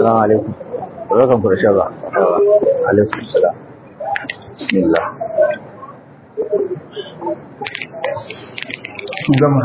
Assalamu alaikum. Barkan ku da shaba. Alaikum salam. Bismillah. gama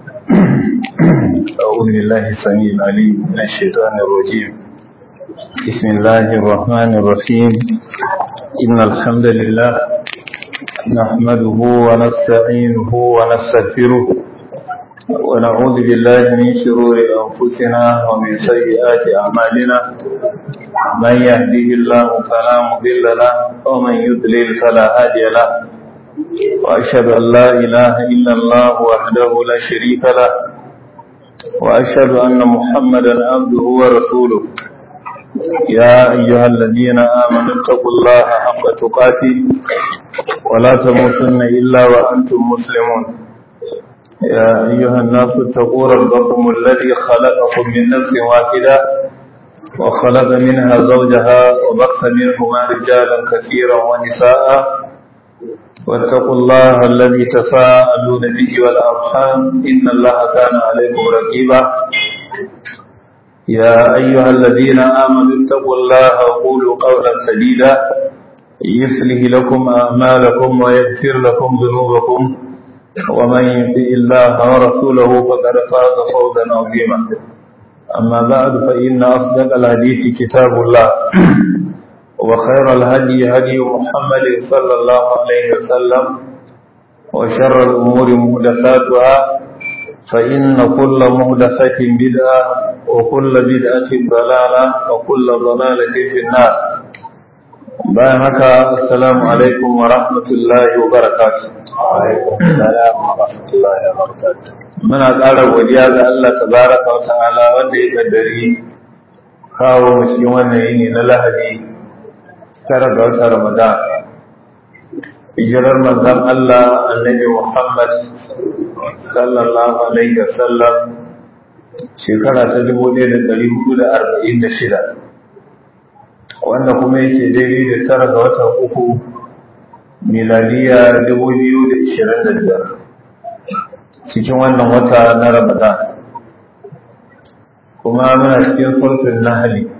أعوذ بالله السميع العليم من الشيطان الرجيم بسم الله الرحمن الرحيم إن الحمد لله نحمده ونستعينه ونستغفره ونعوذ بالله من شرور أنفسنا ومن سيئات أعمالنا من يهده الله فلا مضل له ومن يضلل فلا هادي له وأشهد أن لا إله إلا الله وحده لا شريك له وأشهد أن محمدا عبده ورسوله يا أيها الذين آمنوا اتقوا الله حق تقاته ولا تموتن إلا وأنتم مسلمون يا أيها الناس اتقوا ربكم الذي خلقكم من نفس واحدة وخلق منها زوجها وبث منهما رجالا كثيرا ونساء واتقوا الله الذي تساءلون به والأرحام إن الله كان عليكم رقيبا يا أيها الذين آمنوا اتقوا الله وقولوا قولا سديدا يصلح لكم أعمالكم ويغفر لكم ذنوبكم ومن يطع الله ورسوله فقد فاز فوزا عظيما أما بعد فإن أصدق الحديث كتاب الله وخير الهدي هدي محمد صلى الله عليه وسلم وشر الأمور مهدساتها فإن كل مهدسة بدعة وكل بدعة ضلالة وكل ضلالة في النار بارك السلام عليكم ورحمة الله وبركاته وعليكم السلام ورحمة الله وبركاته. muna ƙara godiya ga Allah tabaraka wa ta'ala wanda ya kaddari kawo mu cikin wannan yini na Lahadi tara ga watan Ramadan hijirar manzon Allah annabi Muhammad sallallahu alaihi wasallam shekara ta dubu ɗaya da ɗari hudu da arba'in da shida wanda kuma yake daidai da tara ga watan uku miladiya dubu biyu da ishirin da biyar cikin wannan wata na Ramadan kuma muna cikin sulfin nahali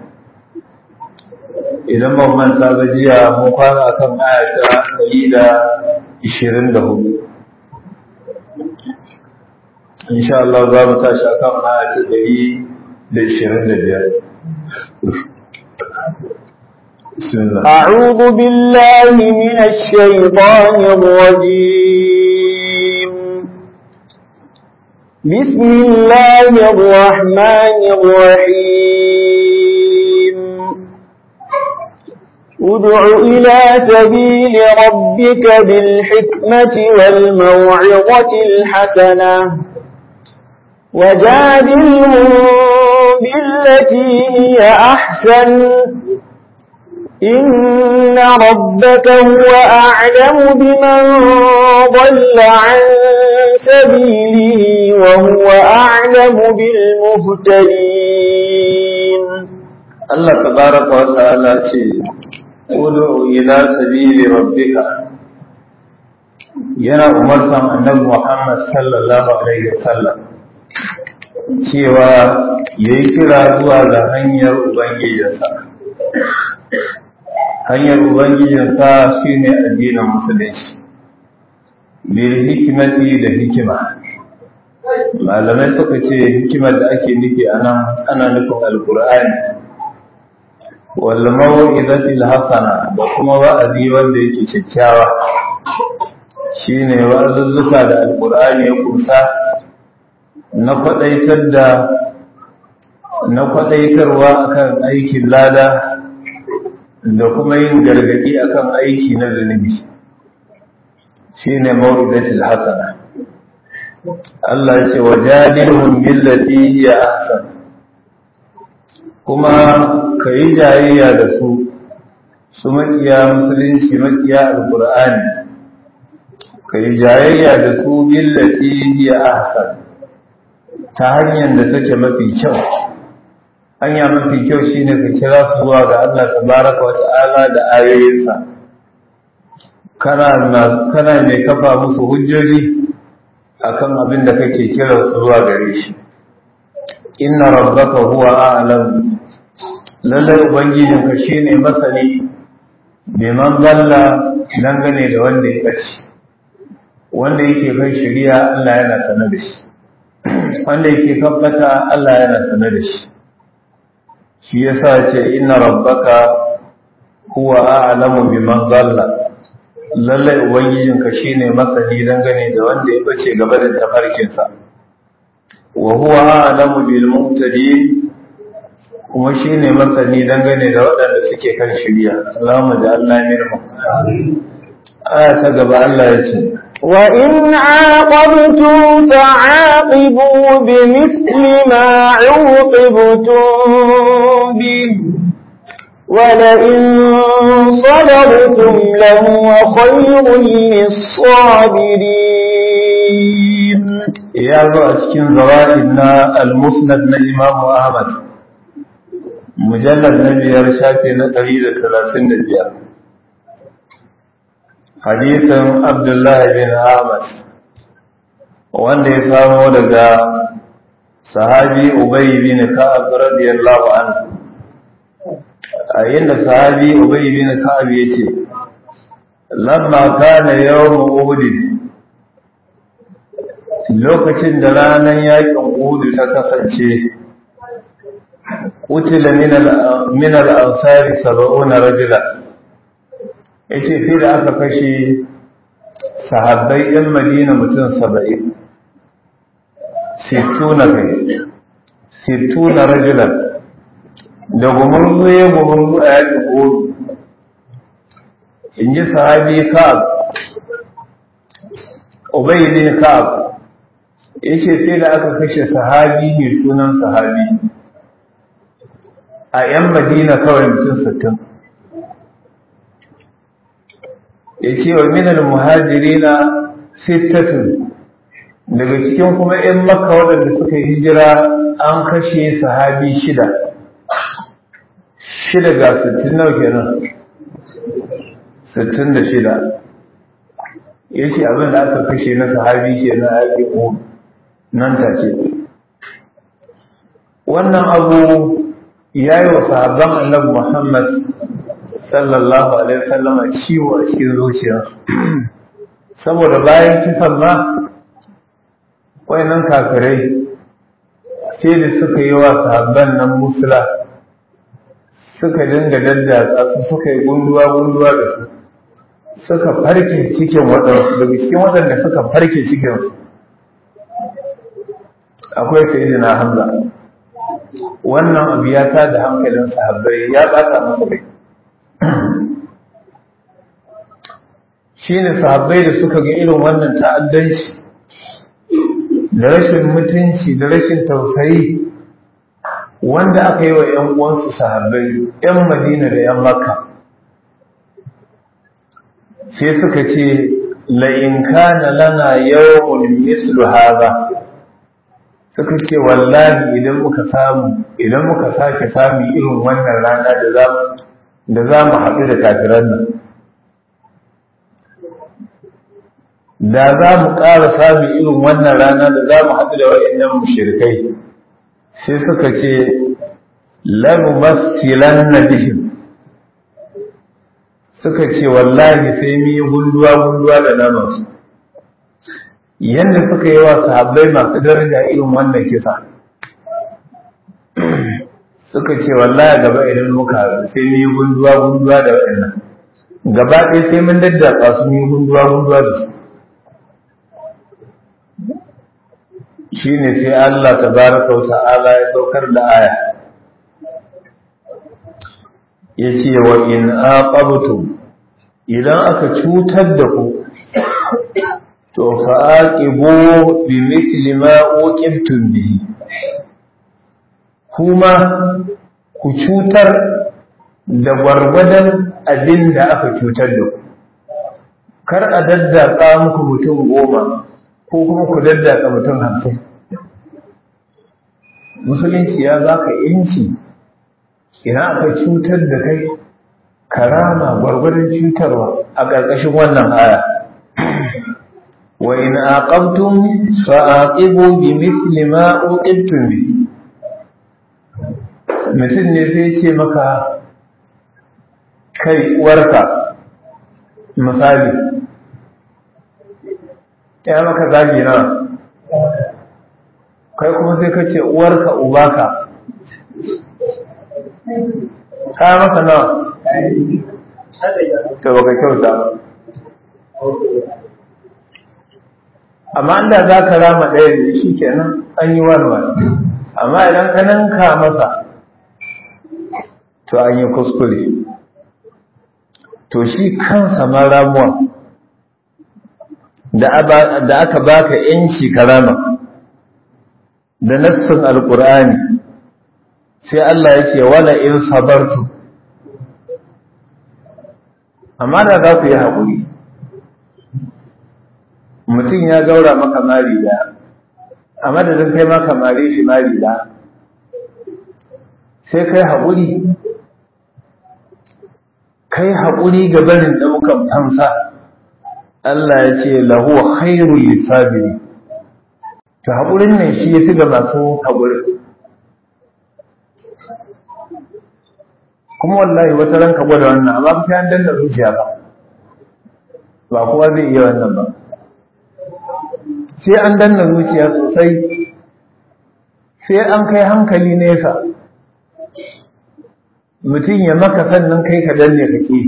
idan ban manta ba jiya mun kwana akan aya ta ɗari da ishirin da hudu insha Allah za mu tashi akan aya ta ɗari da ishirin da biyar أعوذ بالله من الشيطان الرجيم بسم الله الرحمن الرحيم ادع إلى سبيل ربك بالحكمة والموعظة الحسنة وجادلهم بالتي هي أحسن إن ربك هو أعلم بمن ضل عن سبيله وهو أعلم بالمهتدين الله تبارك وتعالى ادع إلى سبيل ربك yana umarsan annabi Muhammad sallallahu alaihi wasallam cewa yayi kira zuwa ga hanyar ubangijinsa hanyar ubangijinsa shine addinin musulunci bil hikimati da hikima malamai suka ce hikimar da ake nufi anan ana nufin alkur'ani wal mau'izatil hasana da kuma wa'azi wanda yake kyakkyawa shine wa'azuzzuka da alkur'ani ya kusa na kwadaitar da na kwadaitarwa akan aikin lada da kuma yin gargadi akan aiki na zunubi shine mau'izatil hasana Allah ya ce wajadilhum billati hiya ahsan kuma kai jayayya da su su makiya musulunci makiya alqur'ani kai jayayya da su billati hiya ahsan ta hanyar da take mafi kyau hanya mafi kyau shine ka kira su zuwa ga Allah tabaraka wa ta'ala da ayoyinsa kana kana mai kafa musu hujjoji akan abin da kake kira zuwa gare shi inna rabbaka huwa a'lam lallai ubangijinka shine masani biman zalla dangane da wanda ya ɓace wanda yake kan shari'a Allah yana sane da shi wanda yake kan bata Allah yana sane da shi shi yasa ce inna rabbaka huwa a'lamu biman zalla lallai ubangijinka shine masani dangane da wanda ya bace gaba da tafarkinsa wa huwa a'lamu bil muhtadin kuma shine masani dangane da waɗanda suke kan shirya Allahumma ja'alna minhum aya ta gaba Allah ya ce وإن عاقبتم فعاقبوا بمثل ما عوقبتم به ولئن صبرتم لهو خير للصابرين ya zo a cikin zawa'id na al-musnad na Imam Ahmad mujallad na biyar shafi na ɗari da talatin da biyar hadisin Abdullahi bin Ahmad wanda ya samo daga sahabi Ubay bin Ka'ab radiyallahu anhu a yadda sahabi Ubay bin Ka'ab yace lamma kana yawm Uhud lokacin da ranar yakin Uhud ta kasance utila min al-ansari 70 rajula yace sai da aka kashe sahabbai yan Madina mutum 70 sittuna kai sittuna rajulan da gumurzu ya gumurzu a yakin Uhud in ji sahabi Ka'ab Ubay bin Ka'ab yace sai da aka kashe sahabi ne sunan sahabi a ‘yan madina kawai mutum sittin ya ce wa minal muhajiri na sittatun daga cikin kuma ‘yan maka waɗanda suka yi hijira an kashe sahabi shida shida ga sittin nau kenan sittin da shida ya ce abin da aka kashe na sahabi ke na yaƙi nan take wannan abu ya yi wa sahabban annabi Muhammad sallallahu alaihi wasallam ciwo a cikin zuciya saboda bayan kisan ma wayannan kafirai sai da suka yi wa sahabban nan musula suka dinga daddatsa su suka yi gunduwa gunduwa da su suka farke cikin waɗansu daga cikin waɗanda suka farke cikin akwai sayyidina Hamza wannan abu ya ta da hankalin sahabbai ya ɓata masa rai shi ne sahabbai da suka ga irin wannan ta'addanci da rashin mutunci da rashin tausayi wanda aka yi wa 'yan uwansu sahabbai 'yan madina da 'yan makka sai suka ce la'in kana lana yawon mislu haza suka ce wallahi idan muka samu idan muka sake samu irin wannan rana da za da za mu haɗu da kafiran nan da za mu ƙara samu irin wannan rana da za mu haɗu da waɗannan mushrikai sai suka ce lanu masilan na bihim suka ce wallahi sai mu yi gunduwa gunduwa da namansu yadda suka yi wa sahabbai masu daraja irin wannan kisa suka ce wallahi gaba idan muka sai mun yi gunduwa gunduwa da waɗannan gaba ɗaya sai mun daddatsa su mun yi gunduwa gunduwa da su shine sai Allah tabaraka wa ta'ala ya saukar da aya yace wa in aqabtum idan aka cutar da ku to fa'aqibu bi mithli ma uqibtum bihi kuma ku cutar da gwargwadon abin da aka cutar da ku kar a daddatsa muku mutum goma ko kuma ku daddatsa mutum hamsin musulunci ya za ka yanci ina aka cutar da kai karama gwargwadon cutarwa a ƙarƙashin wannan aya وإن عاقبتم فعاقبوا بمثل ما عوقبتم به mutum ne sai ce maka kai uwarka misali ya maka zagi na kai kuma sai ka ce uwarka ubaka ka maka nawa to baka kyauta ba amma inda za ka rama ɗaya ne shi kenan an yi wani wani amma idan ka nanka masa to an yi kuskure to shi kansa ma ramuwa da aka baka yanci karama da nassin alkur'ani sai Allah ya ce wala in sabartu amma da za ku yi haƙuri mutum ya gaura maka mari da a madadin kai maka mare shi mari da sai kai haƙuri kai haƙuri ga barin ɗaukan fansa Allah ya ce lahu khairul lisabiri to haƙurin ne shi ya fi ga masu haƙuri kuma wallahi wata ranka gwada wannan amma ba an danna zuciya ba ba kowa zai iya wannan ba sai an danna zuciya sosai sai an kai hankali nesa mutum ya maka sannan kai ka danne kake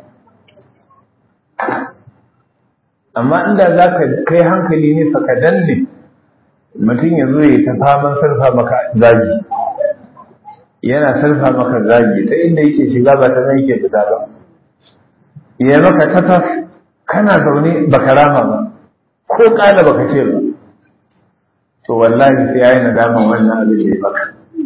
amma inda za ka kai hankali nesa ka danne mutum ya zo ya ta faman sarfa maka zagi yana sarfa maka zagi ta inda yake shiga ba ta nan yake fita ba ya maka tatas kana zaune baka rama ba ko kala baka ce ba to wallahi sai yayi nadama wannan abin da ya baka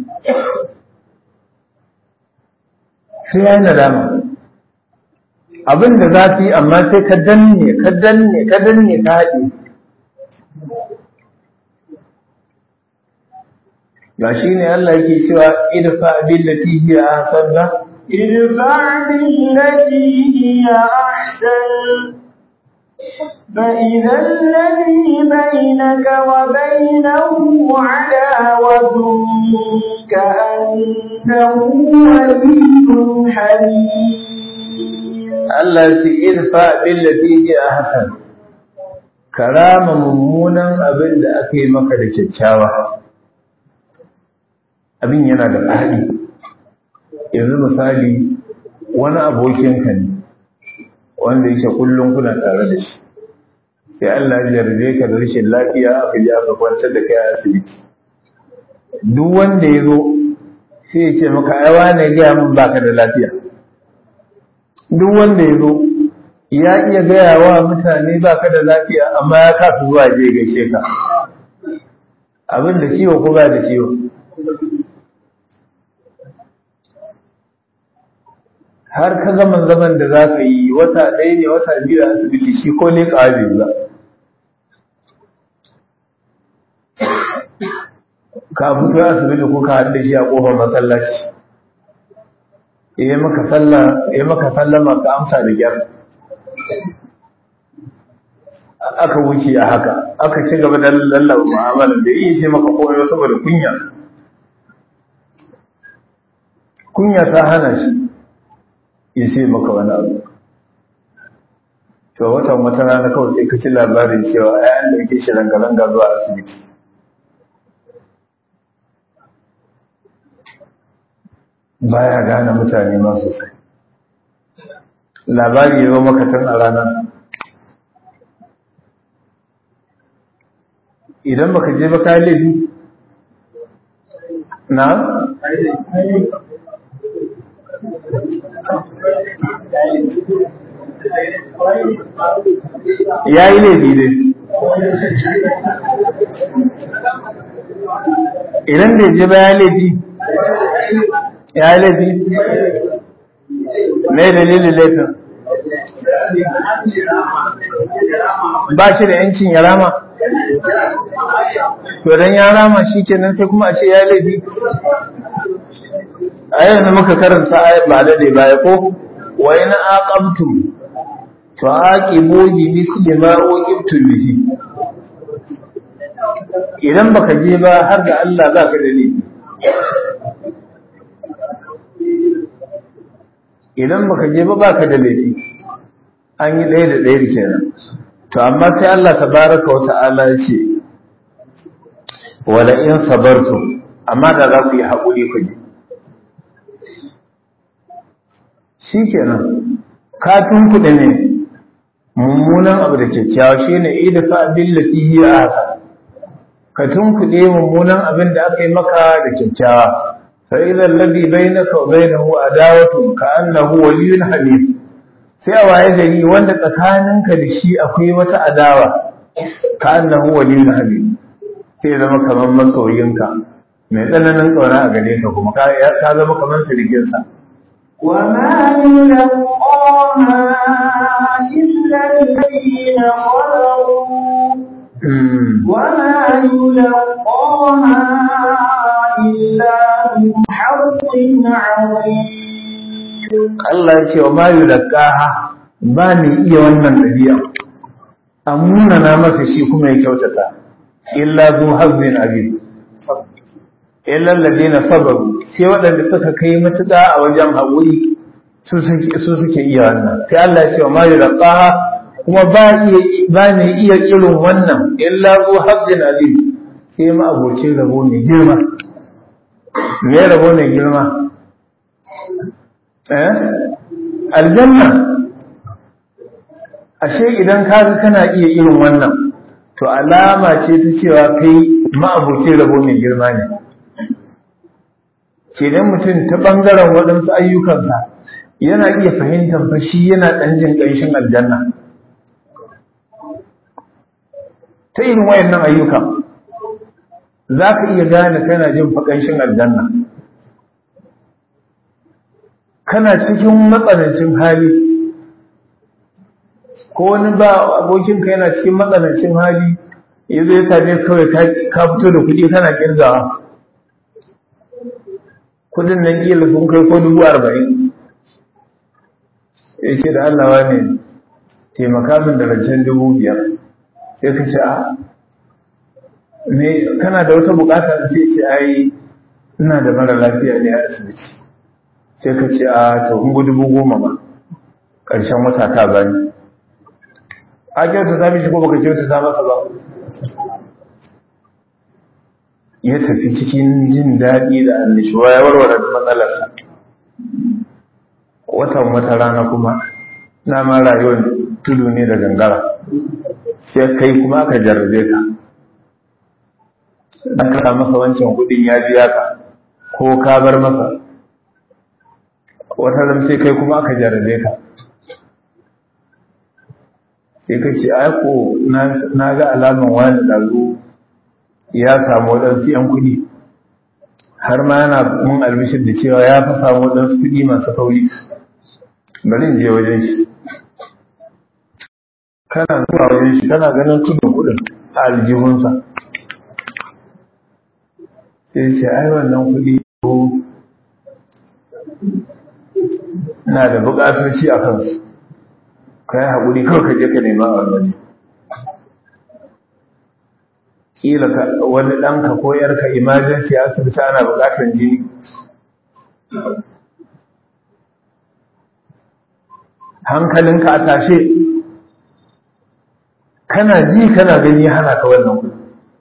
sai yayi nadama abin da za su yi amma sai ka danne ka danne ka danne ka haɗe ga shi ne Allah yake cewa idfa billati hiya ahsan da idfa billati hiya ahsan فإذا الذي بينك وبينه عداوة كأنه ولي حميم Allah ce irfa billati hiya ahsan karama mummunan abin da aka yi maka da kyakkyawa abin yana da faɗi yanzu misali wani abokinka ne wanda yake kullum kuna tare da shi sai Allah ya jarje ka da rashin lafiya aka ji aka kwantar da kai a asibiti duk wanda ya zo sai ya ce maka ai wane gaya min baka da lafiya duk wanda ya zo ya iya gaya wa mutane baka da lafiya amma ya kasa zuwa je gaishe ka abin da ciwo ko ba da ciwo har ka gama zaman da za ka yi wata ɗaya ne wata biyu a asibiti shi ko ne ƙawabe ba ka fito asibiti ko ka haɗu da shi a ƙofar masallaci ya maka sallah ya maka sallama ka amsa da gyar aka wuce a haka aka ci gaba da lallaba mu'amala da yi ce maka komai saboda kunya kunya ta hana shi ya ce maka wani abu to watan wata rana kawai sai ka ci labarin cewa ayan da yake shi ranga-ranga zuwa asibiti baya gane mutane ma sosai labari ya zo maka tun a ranar idan baka je ba ka laifi na ya yi laifi dai idan da je ba ya laifi ya yi laifi mai dalilin laifin ba shi da yancin ya rama to dan ya rama shi kenan sai kuma a ce ya laifi a yanzu muka karanta ayat ba da dai baya ko wa in aqamtum fa aqimu bi misli ma uqibtum bihi idan baka je ba har da Allah za ka da laifi idan baka je ba baka da laifi an yi ɗaya da ɗaya kenan to amma sai Allah tabaraka wa ta'ala ya ce wala in sabartu amma da za ku yi haƙuri ku je shikenan ka tunkuɗe ne mummunan abu da kyakkyawa shine idfa billati hiya ahsan ka tunkuɗe mummunan abin da aka yi maka da kyakkyawa fa idza alladhi bainaka wa bainahu adawatu ka annahu waliyyun hamim sai a waye gari wanda tsakaninka da shi akwai wata adawa ka annahu waliyyun hamim sai zama kamar masoyinka mai tsananin tsauna a gare ka kuma ka zama kamar sirikinsa وما يلقاها إلا الذين صبروا وما يلقاها إلا ذو حظ عظيم Allah ya ce wa ma yulqaha ba ni iya wannan dabi'a amuna na masa shi kuma ya kyautata illa zu hazzin azim illa alladhina sabaru sai waɗanda suka kai matuƙa a wajen haƙuri su suke iya wannan sai Allah ya ce wa ma yulqaha kuma ba iya ba ne iya irin wannan illa zu hazzin azim sai ma abocin rabo mai girma me rabo mai girma eh aljanna ashe idan ka ga kana iya irin wannan to alama ce ta cewa kai ma'abocin rabo mai girma ne kenan mutum ta ɓangaren waɗansu ayyukansa yana iya fahimtar fa shi yana ɗan jin ƙanshin aljanna ta irin wayannan ayyukan za ka iya gane kana jin fa ƙanshin aljanna kana cikin matsanancin hali ko wani ba abokinka yana cikin matsanancin hali ya zai same kawai ka fito da kuɗi kana kirgawa kudin nan kila sun kai ko dubu arba'in ya ce da Allah ne taimaka min da rancen dubu biyar sai ka ce a me kana da wata bukata da sai ce ai ina da mara lafiya ne a asibiti sai ka ce a to in dubu goma ma ƙarshen wata ta bani a kyauta ta mishi ko baka kyauta ta masa ba ya tafi cikin jin daɗi da annishuwa ya warware matsalarsa watan wata rana kuma na ma rayuwar tudu ne da gangara sai kai kuma aka jarrabe ka an kasa masa wancan kudin ya biya ka ko ka bar masa wata ran sai kai kuma aka jarrabe ka sai ka ce ai ko na ga alaman wani ɗazu ya samu waɗansu ‘yan kuɗi har ma yana mun albishir da cewa ya fi samu waɗansu kuɗi masu kauri bari in je wajen shi kana zuwa wajen shi kana ganin tudun kuɗin a aljihunsa sai ce ai wannan kuɗi ko na da buƙatoci a kansu ka yi haƙuri kawai ka je ka nema a wani kila wani ɗanka ko ‘yarka emergency asibiti ana buƙatar jini hankalinka a tashe kana ji kana gani hana ka wannan kuɗi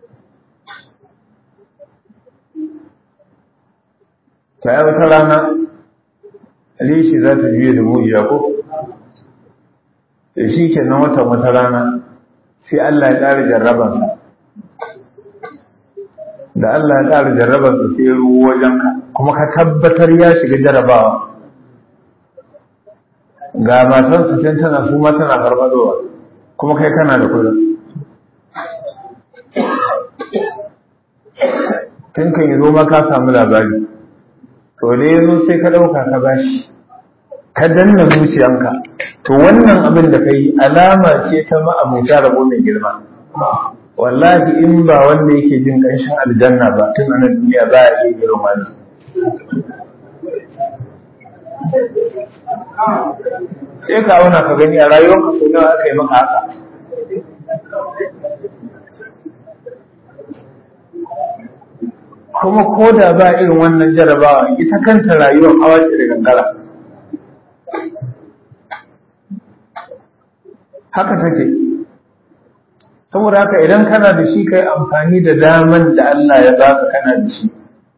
ta yi wata rana rishi za ta juye da mujiya ko da shi ke nan watan wata rana sai Allah ya ƙara jarrabansa da Allah ya ƙara jarrabansa sai ya ruwa wajenka kuma ka tabbatar ya shiga jarrabawa ga matansa can tana su ma tana farfadowa kuma kai kana da kudin tun kan yi zo ma ka samu labari to da ya zo sai ka ɗauka ka bashi ka danna zuciyanka to wannan abin da ka yi alama ce ta ma'abuta rabo mai girma wallahi in ba wanda yake jin ƙanshin aljanna ba tun anan duniya za a iya irin wani sai ka auna ka gani a rayuwarka ko nawa aka yi maka haka kuma ko da ba irin wannan jarabawa ita kanta rayuwar hawa ce da gangara haka take saboda haka idan kana da shi kai amfani da daman da Allah ya baka kana da shi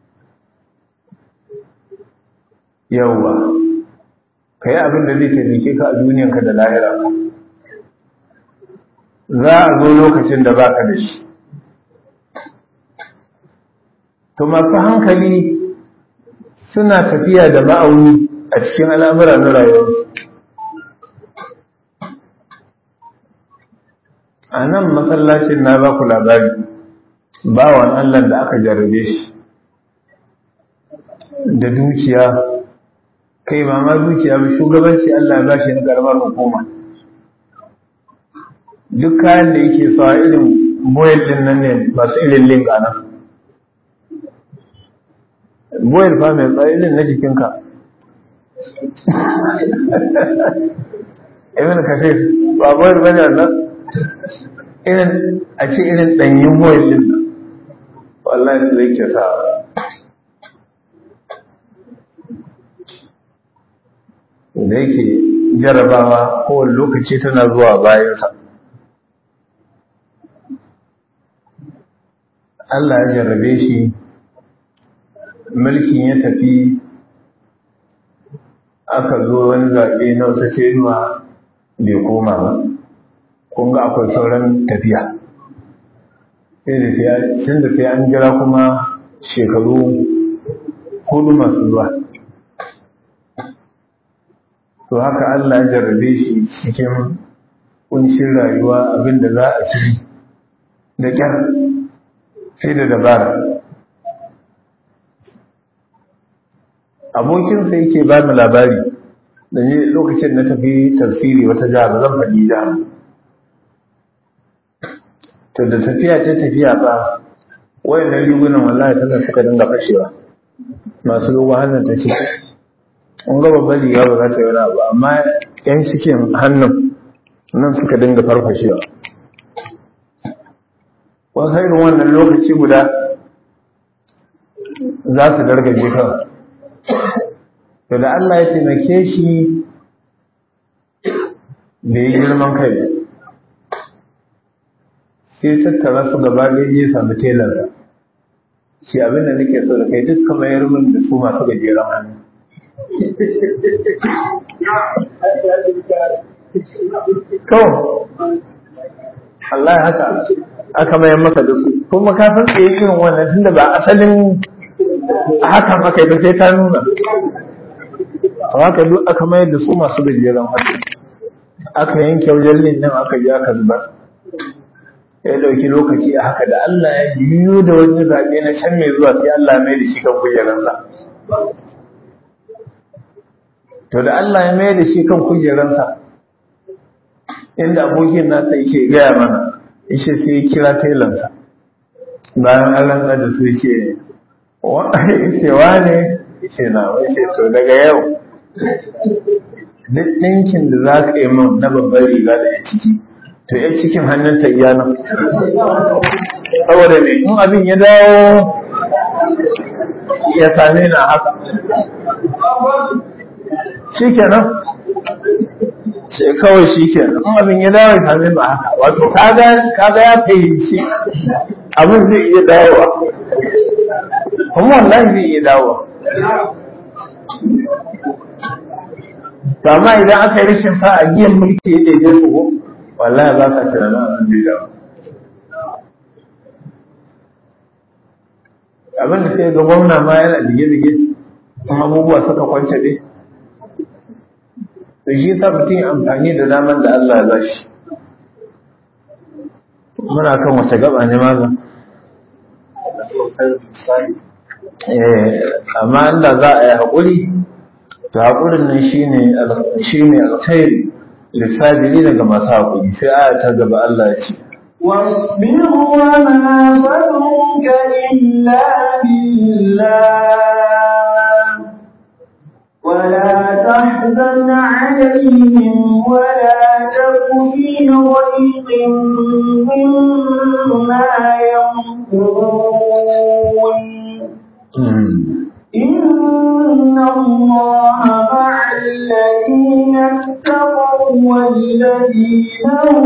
yawwa kai abin da zai taimake ka a duniyanka da lahira za a zo lokacin da baka da shi to masu hankali suna tafiya da ma'auni a cikin al'amura na rayuwa a nan masallacin na ba ku labari bawan Allah da aka jarrabe shi da dukiya kai ba ma dukiya ba shugabanci Allah ya bashi na karamar hukuma duk kayan da yake sawa irin boyel din nan ne masu irin link a nan boyel fa mai tsaye irin na jikinka ibn kafir ba boyel ba ne nan irin a ce irin ɗanyen boyel din nan wallahi su yake sa da yake jarabawa kowane lokaci tana zuwa bayansa Allah ya jarrabe shi mulkin ya tafi aka zo wani zaɓe na wata tenuwa bai koma ba kun ga akwai sauran tafiya sai da sai tun da sai an jira kuma shekaru hudu masu zuwa to haka Allah ya jarrabe shi cikin kunshin rayuwa abinda za a ci da kyar sai da dabara abokinsa yake ba mu labari da ni lokacin na tafi tafsiri wata jihar zan faɗi jihar to da tafiya ce tafiya ba wayannan rigunan wallahi tana suka dinga fashewa masu dogon hannun ta ce an ga babban riga ba za ta yi wani abu amma yan cikin hannun nan suka dinga farfashewa wasu irin wannan lokaci guda za su dargaje kawai to da Allah ya taimake shi da ya girman kai sai tattara su gaba ɗaya ya sami telar shi abin da nake so da kai duk kamar yar min da su masu gajeren hannu to Allah ya haka aka mayan maka da su kuma ka san tsaye irin wannan tunda ba asalin haka maka da sai ta nuna haka duk aka mayar da su masu gajeren hannu aka yanke wajen nan aka ji aka zubar ya dauki lokaci a haka da Allah ya biyo da wani zaɓe na can mai zuwa sai Allah mai da shi kan kujeransa to da Allah ya mai da shi kan kujeransa inda abokin nasa yake gaya mana ishe sai ya kira tailansa bayan an rantsar da su yake ce wane ce na wace to daga yau duk ɗinkin da za ka yi min na babbar riga da ya ciki to ya cikin hannunta iya nan saboda ne in abin ya dawo ya same na haka shi kenan sai kawai shi kenan in abin ya dawo ya same na haka wato kaga ya fahimci abin zai iya dawowa kuma wallahi zai iya dawowa amma idan aka yi rashin sa a giyan mulki ya daidai su wallahi ba ka tunanin abin da ya abin da sai ga gwamna ma yana dige-dige kuma abubuwa suka kwance ne da shi sa mutum amfani da daman da Allah ya bashi muna kan wace gaba ne maza amma inda za a yi haƙuri to haƙurin nan shine shine alkhairi lissabiri daga masu haƙuri sai aya ta gaba Allah ya ce واصبر وما صبرك إلا بالله ولا تحزن عليهم ولا تك في ضيق مما يمكرون إن الله مع الذين اتقوا والذين هم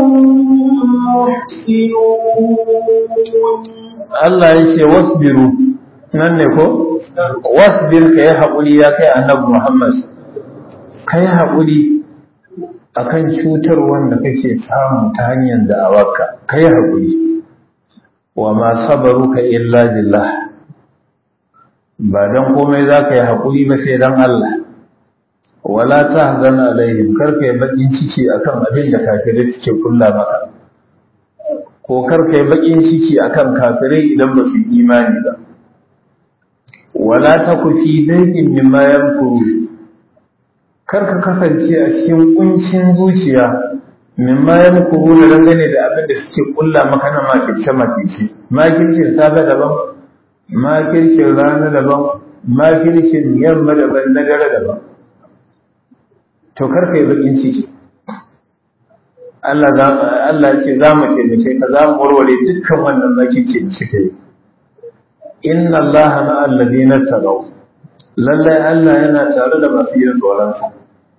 يحسنون Allah ya ce wasbiru nan ne ko wasbir ka yi haƙuri ya kai annabi Muhammad ka yi haƙuri akan cutar wanda kake samu ta hanyar da'awarka ka yi haƙuri wa ma sabaruka illa billah ba dan komai za ka yi haƙuri ba sai dan Allah wala tahzan alaihim kar ka yi bakin ciki akan abin da kafirai suke kulla maka ko kar ka yi bakin ciki akan kafirai idan ba su imani ba wala taku fi daikin mimma yamkuru kar ka kasance a cikin kuncin zuciya mimma yamkuru da dangane da abin da suke kulla maka na makirce makirce makircin safe daban makircin rana daban makircin yamma daban na dare daban to kar ka yi bakin ciki Allah Allah ce za mu taimake ka za mu warware dukkan wannan makirci da suka yi inna Allah na alladina tagaw lallai Allah yana tare da masu yin tsoronsa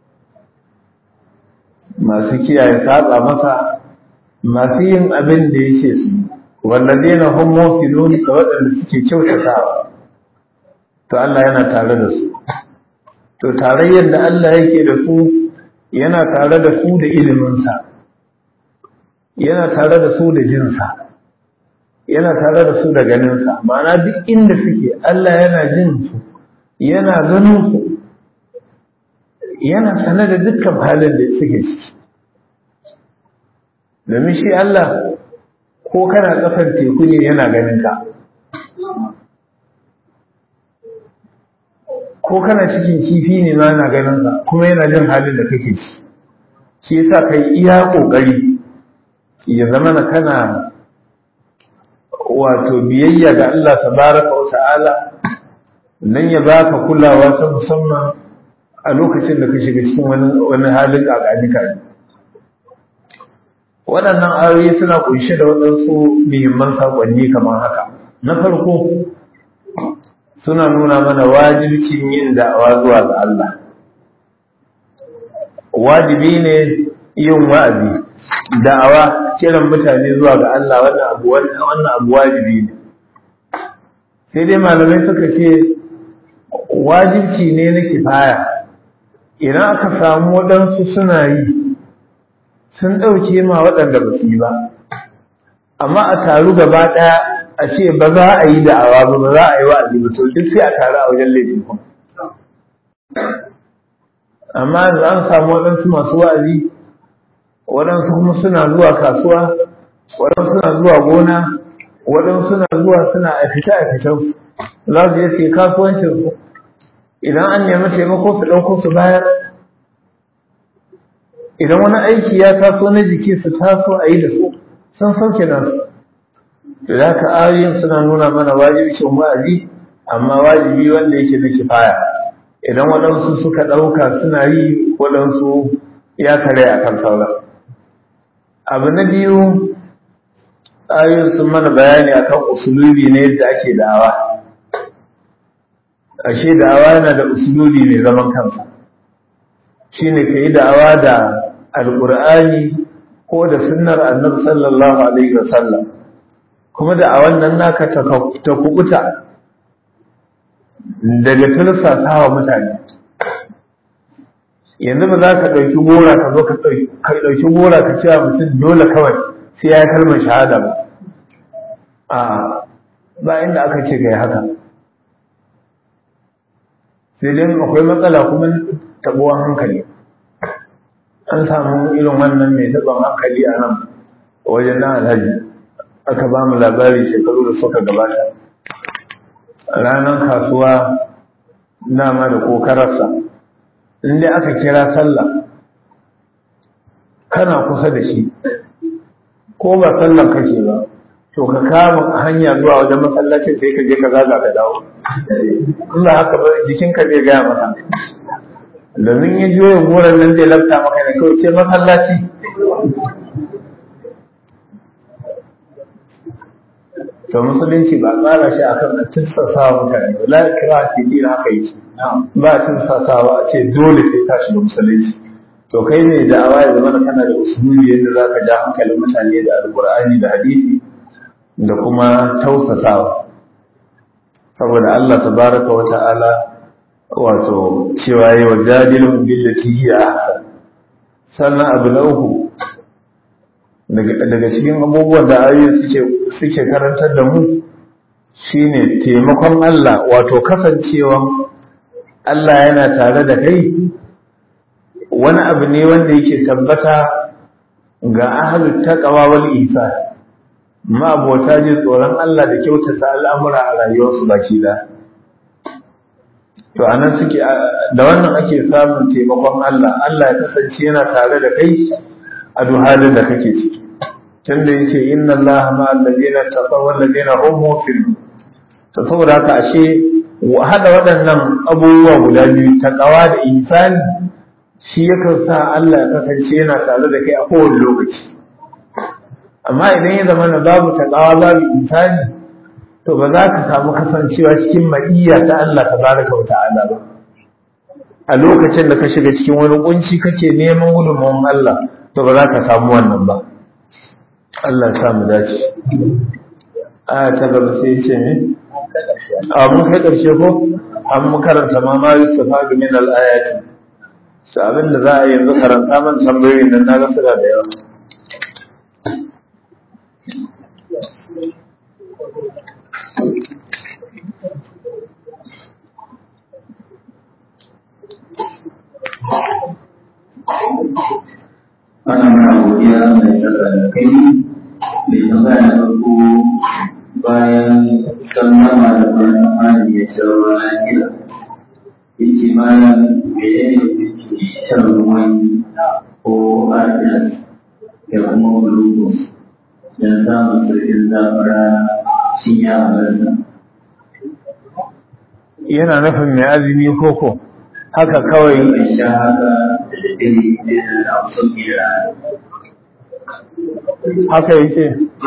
masu kiyaye saba masa masu yin abin da yake su walladina hum mufidun da waɗanda suke kyautatawa to Allah yana tare da su to tarayyar da Allah yake da su yana tare da su da iliminsa yana tare da su da jinsa yana tare da su da ganinsa ma'ana duk inda suke Allah yana jin su yana ganin su yana sane da dukkan halin da suke ciki domin shi Allah ko kana kafar teku ne yana ganin ka ko kana cikin kifi ne ma yana ganin ka kuma yana jin halin da kake ciki shi yasa kai iya kokari ya zama na kana wato biyayya ga Allah tabaraka wa ta'ala nan ya baka kulawa ta musamman a lokacin da ka shiga cikin wani wani halin ƙaƙanika ne waɗannan ayoyi suna ƙunshe da waɗansu muhimman saƙonni kamar haka na farko suna nuna mana wajibcin yin da'awa zuwa ga Allah wajibi ne yin wa'azi da'awa kiran mutane zuwa ga Allah wannan abu wannan abu wajibi ne sai dai malamai suka ce wajibci ne na kifaya idan aka samu waɗansu suna yi sun ɗauke ma waɗanda ba su yi ba amma a taru gaba ɗaya a ce ba za a yi da'awa ba ba za a yi wa'azi ba to duk sai a taru a wajen laifin kuma amma yanzu an samu waɗansu masu wa'azi waɗansu kuma suna zuwa kasuwa waɗansu suna zuwa gona waɗansu suna zuwa suna a fita a fitan za su je su yi kasuwancin su idan an nemi taimako su ɗauko su bayar idan wani aiki ya taso na jiki su taso a yi da su sun sauke nasu da haka ayoyin suna nuna mana wajibcin wa'azi amma wajibi wanda yake na kifaya idan waɗansu suka ɗauka suna yi waɗansu ya kare a kan sauran abu na biyu ayoyin sun mana bayani akan usulubi ne yadda ake da'awa ashe da'awa yana da usulubi mai zaman kansa shine ka yi da'awa da alƙur'ani ko da sunnar annabi sallallahu alaihi wasallam kuma da'awan nan naka ta kubuta daga tursasa wa mutane yanzu ba za ka ɗauki gora ka zo ka ɗauki gora ka cewa mutum dole kawai sai ya yi kalmar shahada ba a ba inda aka ce ka yi haka sai dai akwai matsala kuma taɓuwan hankali an samu irin wannan mai taɓon hankali a nan wajen nan alhaji aka ba mu labari shekaru da suka gabata ranar kasuwa dama da kokararsa inda aka kira sallah kana kusa da shi ko ba sallan kake ba to ka kama hanya zuwa wajen masallacin sai ka je ka zaga ka dawo in ba haka ba jikinka zai gaya maka domin ya juya goron nan zai lafta maka ne kawai ce masallaci to musulunci ba tsara shi akan a tirsasa wa mutane ba la kira ce din haka yi ba tirssasawa a ce dole sai ka shiga musulunci to kai ne da'awa ya zama kana da usulubi yadda za ka ja hankalin mutane da alkur'ani da hadisi da kuma tausasawa saboda Allah tabaraka wa ta'ala wato cewa yi wa jadilun billati hiya ahsan sannan abu na uku daga cikin abubuwan da ayoyin suke suke karantar da mu shine taimakon Allah wato kasancewan Allah yana tare da kai wani abu ne wanda yake tabbata ga ahlut taqwa wal ihsan ma abota ji tsoron Allah da kyautata al'amura a rayuwarsu baki da to anan suke da wannan ake samun taimakon Allah Allah ya kasance yana tare da kai a duk halin da kake ciki tunda yace inna Allaha ma alladhina taqaw wal ladina hum muhsinun to saboda haka ashe hada waɗannan abubuwa guda biyu taqwa da ihsani shi yakan sa Allah ya kasance yana tare da kai a kowane lokaci amma idan ya zama na babu taqwa babu ihsani to ba za ka samu kasancewa cikin ma'iyya ta Allah tabaraka wa ta'ala ba a lokacin da ka shiga cikin wani kunci kake neman gudunmawar Allah to ba za ka samu wannan ba Allah ya mu dace aya ta gaba sai ce ne a mun kai karshe ko an mu karanta ma ma yusufa min al-ayati su abin da za a yanzu karanta man tambayoyin nan na ga suna da yawa ana mana godiya mai tsaka da kai mai tambaya na farko bayan sallama da bayan amani ya sha ruwa lafiya yake bayan mene ne kuke shan ruwan ko arjas da kuma glucose don samun sauƙin zafara shin ya halarta yana nufin mai azumi koko haka kawai mai sha haka da daddare da na sauƙi da rana haka yake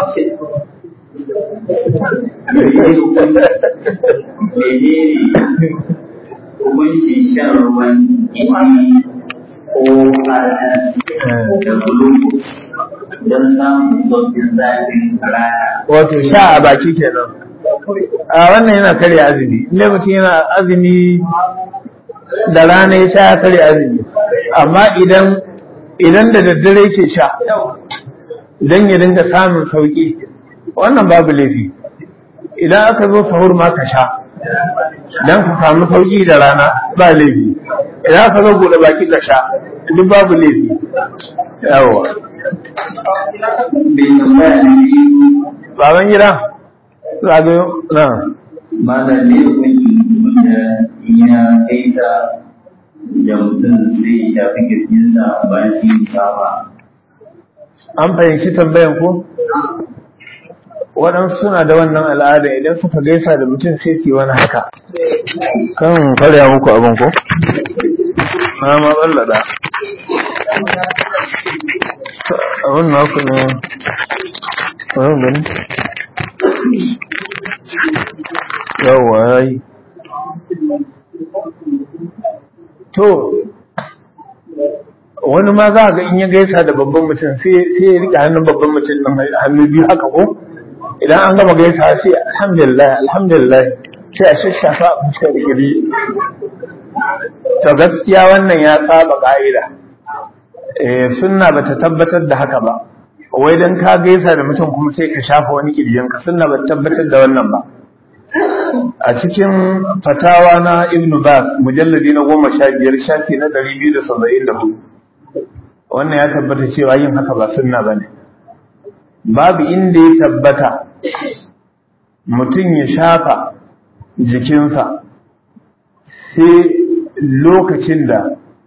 menene hukuncin shan ruwan gini ko arnas da glucose don samun sauƙin zafin rana wato sha a baki kenan a wannan yana karya azumi inda mutum yana azumi da rana ya sha ya karya azumi amma idan idan da daddare ke sha don ya dinga samun sauƙi wannan babu laifi idan aka zo sahur ma ka sha don ka samu sauƙi da rana ba laifi idan aka zo buɗe baki ka sha duk babu laifi yawa bai tambaya na biyu baban gida zagayo na malam ne hukuncin wanda ya kaita da mutum zai shafi kirjinsa bayan shi musafa an fahimci tambayan ko waɗansu suna da wannan al'ada idan suka gaisa da mutum sai su yi wani haka kan karya muku abin ko na ma tsallada abin na ku ne wani gani yawwa ya yi to wani ma za a ga in ya gaisa da babban mutum sai ya rike hannun babban mutum ɗin hannu biyu haka ko idan an gama gaisa sai alhamdulillah alhamdulillah sai a shashafa a fuskar giri to gaskiya wannan ya saba ka'ida eh sunna bata tabbatar da haka ba wai dan ka gaisa da mutum kuma sai ka shafa wani kirjinka sunna bata tabbatar da wannan ba a cikin fatawa na ibnu bas mujalladi na goma sha biyar shafi na ɗari biyu da saba'in da hudu wannan ya tabbata cewa yin haka ba sunna ba ne babu inda ya tabbata mutum ya shafa jikinsa sai lokacin da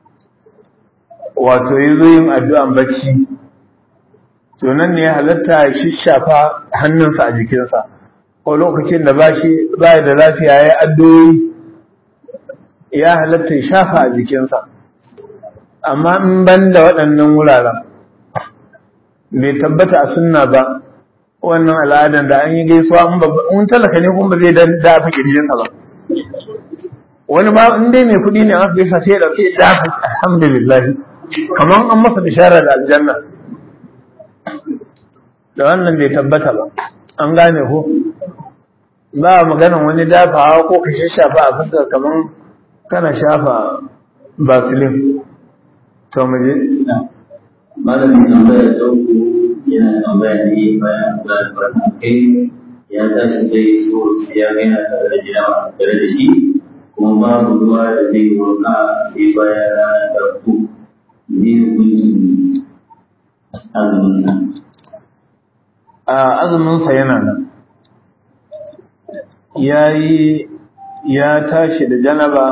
wato ya zo yin addu'an bacci to nan ne ya halatta ya shishafa hannunsa a jikinsa ko lokacin da ba shi ba da lafiya ya addu'o'i ya halatta ya shafa a jikinsa amma in ban da waɗannan wuraren bai tabbata a sunna ba wannan al'adan da an yi gaisuwa in talaka ne kuma ba zai dafa kirjinsa ba wani ma in dai mai kuɗi ne aka gaisa sai ya ɗauke dafa alhamdulillah kamar an masa bishara da aljanna da wannan bai tabbata ba an gane ko ba maganan wani dafawa ko ka shafa a fuska kamar kana shafa basilin to mu je malamin tambaya ta uku yana tambaya ne bayan da albarkan kai ya tashi zai so ya ga yana tare da jinawa tare da shi kuma babu ruwa da zai wanka sai bayan ranar farko ne hukuncin azumin nan a azuminsa yana nan ya yi ya tashi da janaba